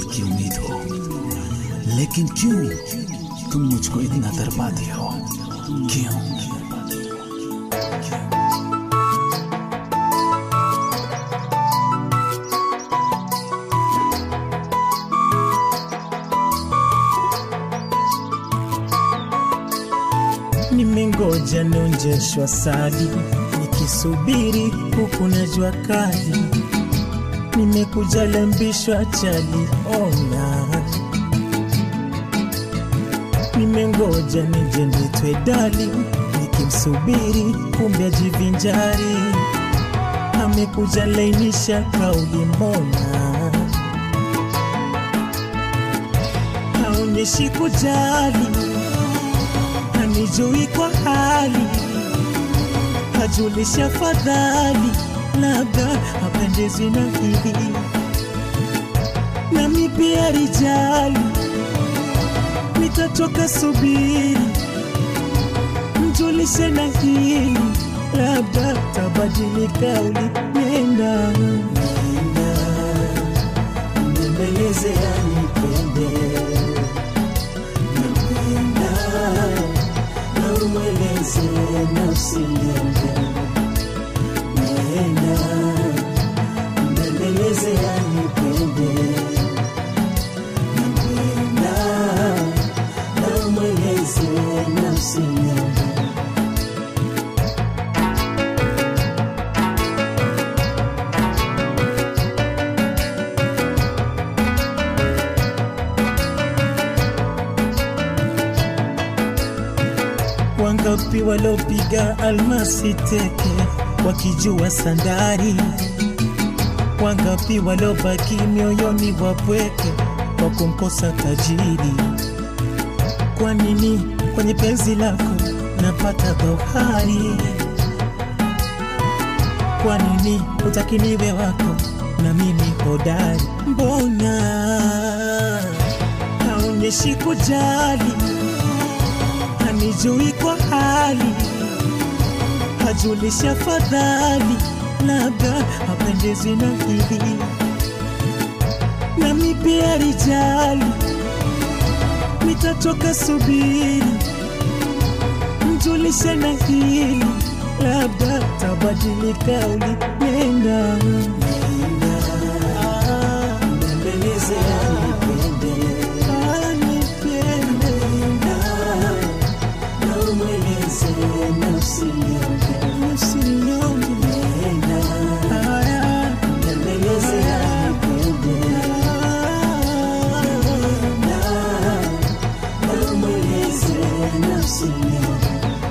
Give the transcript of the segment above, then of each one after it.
की उम्मीद हो लेकिन क्यों तुम मुझको इतना दरपाती हो क्यों Nimengoja nonjeshwa sali, nikisubiri huku na jua kali. Nimekuja lambishwa chali, ona. Nimengoja nije nitwe dali, nikimsubiri kumbe ajivinjari. Amekuja lainisha kauli, mbona haonyeshi kujali hanijui kwa hali, hajulisha fadhali, labda hapendezwi na hili, nami pia rijali, nitatoka subiri, mjulishe na hili, labda tabadili kauli, nenda nenda, mbembeleze anipende napenda na umweleze nafsi yangu nenda mbembeleze anipende napenda na umweleze nafsi yangu Wangapi walopiga almasi teke wakijua sandari? Wangapi walobaki mioyoni wapweke kwa kumkosa tajiri? Kwa nini kwenye penzi lako napata dhohari? Kwa nini hutaki niwe wako na mimi hodari? Mbona haonyeshi kujali hanijui kwa hali, hajulisha fadhali, labda hapendezwi na hili, nami pia rijali, nitatoka subiri, mjulishe na hili, labda tabadili kauli, nenda nenda, ah, mbembeleze anipende, anipende, na umweleze nafsi yangu, nafsi yangu, nenda, haya, mbembeleze anipende, na na umweleze nafsi yangu.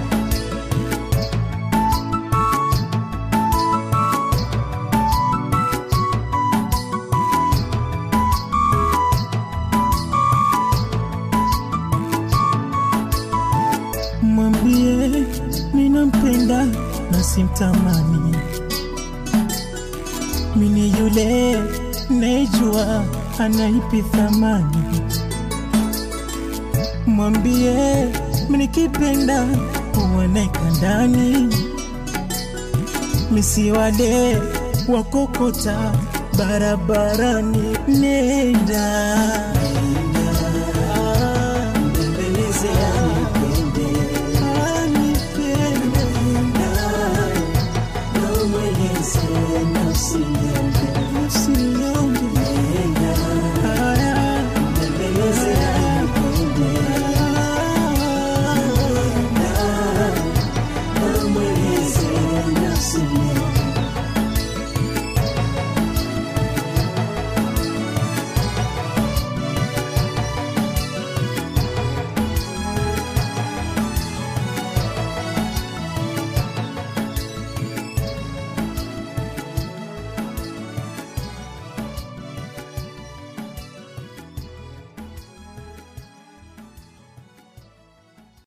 mwambie minampenda na simtamani, mini yule nejua anaipi thamani. Mwambie minikipenda uoneka ndani, misi wale wakokota barabarani, nenda Ah, mbembeleze anipende anipende na umweleze nafsi yangu nafsi yangu haya mbembeleze anipende na umweleze nafsi yangu